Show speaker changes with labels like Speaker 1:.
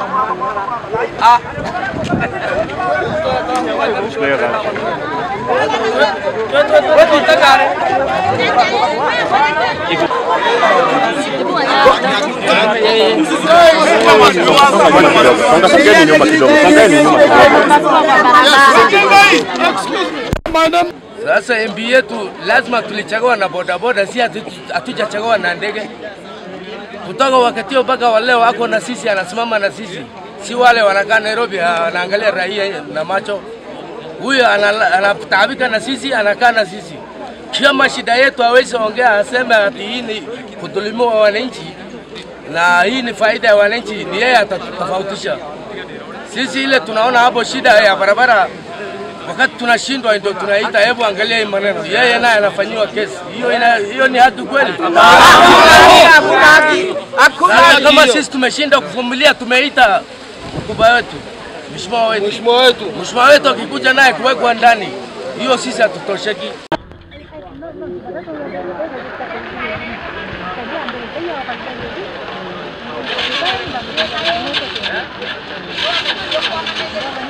Speaker 1: Ah. Wewe unataka
Speaker 2: Songa sogeni nyuma kidogo, songeni nyuma kidogo.
Speaker 1: Sasa MB yetu lazima tulichagua na bodaboda, si hatu- hatujachagua na ndege. Kutoka wakati huo mpaka wa leo ako na sisi, anasimama na sisi, si wale wanakaa Nairobi anaangalia raia na macho. Huyo anala- anataabika na sisi, anakaa na sisi. Kama shida yetu hawezi ongea, aseme ati hii ni kudhulumiwa wananchi na hii ni faida ya wananchi, ni yeye atatofautisha. Sisi ile tunaona hapo shida ya barabara wakati tunashindwa ndio tunaita, hebu angalia hii maneno, yeye naye anafanyiwa kesi hiyo. Ina, hiyo ni haki kweli? Sasa kama sisi tumeshindwa kuvumilia, tumeita mkubwa wetu, mheshimiwa wetu, mheshimiwa wetu, mheshimiwa wetu akikuja naye kuwekwa ndani, hiyo sisi hatutosheki.
Speaker 3: Thank you.